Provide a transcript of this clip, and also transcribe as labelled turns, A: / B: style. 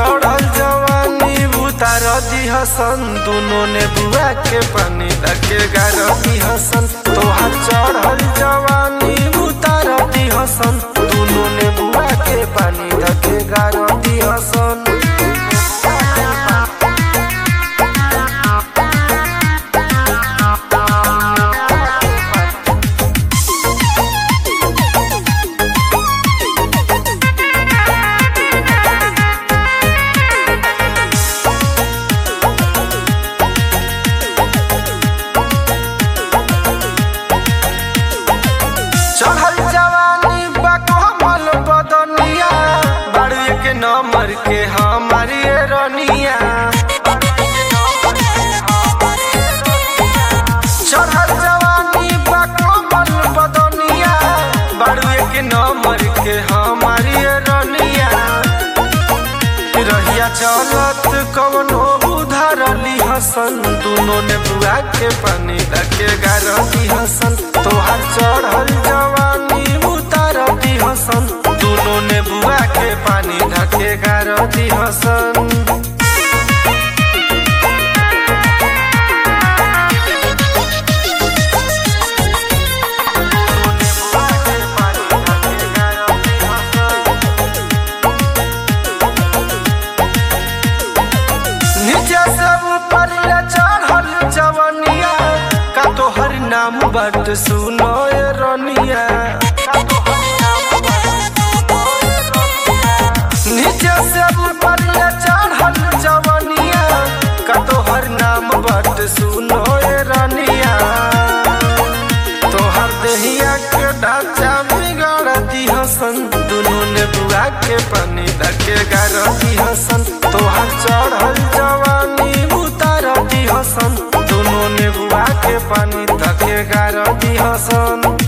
A: चढ़ल जवानी उतार दिहसन दुनो ने बुआ के पानी रखे गार दिहसन तोहार चढ़ल जवानी उतार दिहसन दुनो ने बुआ के पानी रखे गार दिहसन चढ़ल जवानी बकमल बदनिया बाड़ुए के नंबर के हमारी रनिया चढ़ल जवानी बकमल बदनिया बाड़ुए के नंबर के हमारी रनिया रहिया चलत कवनो उधारली हसन दुनो ने बुआ के पानी रखे गारती हसन तोहार चढ़ल जवानी उतारती हसन दुनो ने बुआ के पानी रखे गारती हसन नीचे से ऊपर ले चढ़ल जवनिया का तोहर नाम बट सुनो ए रनिया नीचे से ऊपर ले चढ़ल जवनिया का तोहर नाम बट सुनो ए रनिया तोहर देहिया के ढांचा बिगाड़ती हसन दुनू ने बुआ के पानी रखे गारती हसन तोहर चढ़ल जवानी उतारती हसन दुनू ने बुआ के पानी रखे गारती हसन